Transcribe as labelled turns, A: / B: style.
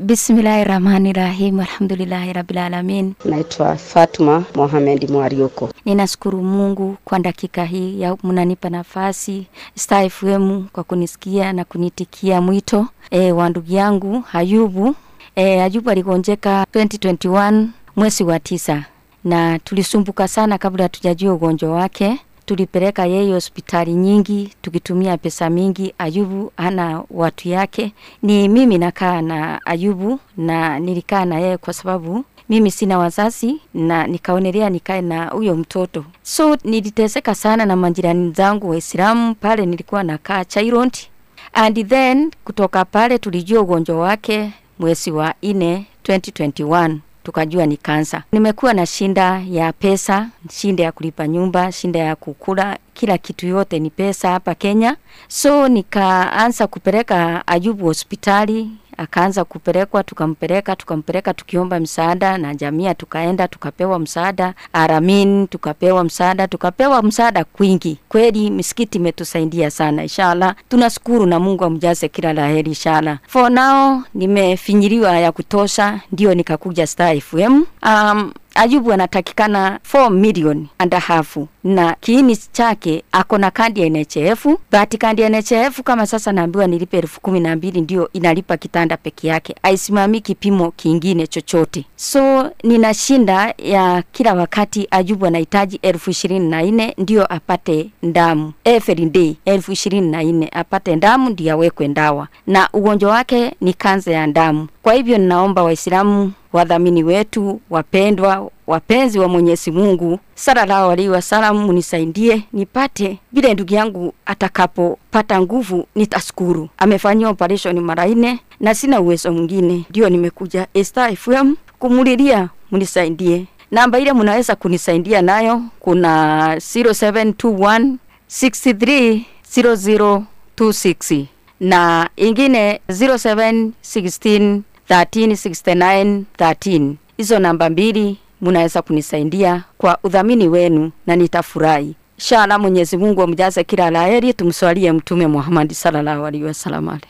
A: Bismillahi rahmani rahim, alhamdulillahi rabbil alamin.
B: Naitwa Fatuma Mohamed Mwariuko.
A: Ninashukuru Mungu kwa dakika hii ya mnanipa nafasi Star FM kwa kunisikia na kunitikia mwito e, wa ndugu yangu Ayubu. E, Ayubu aligonjeka 2021 mwezi wa tisa na tulisumbuka sana kabla hatujajua ugonjwa wake. Tulipeleka yeye hospitali nyingi tukitumia pesa mingi. Ayubu hana watu yake, ni mimi nakaa na Ayubu na nilikaa na yeye kwa sababu mimi sina wazazi na nikaonelea nikae na huyo mtoto, so niliteseka sana na majirani zangu Waislamu pale nilikuwa nakaa Chairond, and then kutoka pale tulijua ugonjwa wake mwezi wa nne 2021 tukajua ni kansa. Nimekuwa na shinda ya pesa, shinda ya kulipa nyumba, shinda ya kukula, kila kitu yote ni pesa hapa Kenya. So nikaanza kupeleka Ayubu hospitali, akaanza kupelekwa, tukampeleka tukampeleka, tukiomba msaada na jamii, tukaenda tukapewa msaada Aramin, tukapewa msaada, tukapewa msaada kwingi. Kweli misikiti imetusaidia sana, inshallah tunashukuru na Mungu amjaze kila laheri inshallah. For now nimefinyiliwa ya kutosha, ndio nikakuja Star FM. Um, Ayubu anatakikana 4 million and a half na kiini chake ako na kadi ya NHF, but kadi ya NHF kama sasa naambiwa nilipe elfu kumi na mbili ndio inalipa kitanda peke yake, aisimami kipimo kingine chochote. So nina shinda ya kila wakati Ayubu anahitaji elfu ishirini na nne ndio apate ndamu every day, elfu ishirini na nne apate ndamu ndio awekwe ndawa, na ugonjwa wake ni kansa ya ndamu. Kwa hivyo ninaomba Waislamu wadhamini wetu wapendwa, wapenzi wa Mwenyezi Mungu, sallallahu alaihi wasallam, munisaidie nipate vile ndugu yangu atakapopata nguvu, nitashukuru. Amefanyia operation mara nne na sina uwezo mwingine, ndio nimekuja Star FM kumulilia, munisaidie. Namba ile mnaweza kunisaidia nayo kuna 0721 63 0026 na ingine 0716 1369 13. Hizo namba mbili munaweza kunisaidia kwa udhamini wenu na nitafurahi. Inshallah Mwenyezi Mungu amjaze kila laheri. Tumswalie Mtume Muhammad sallallahu alaihi wasallam.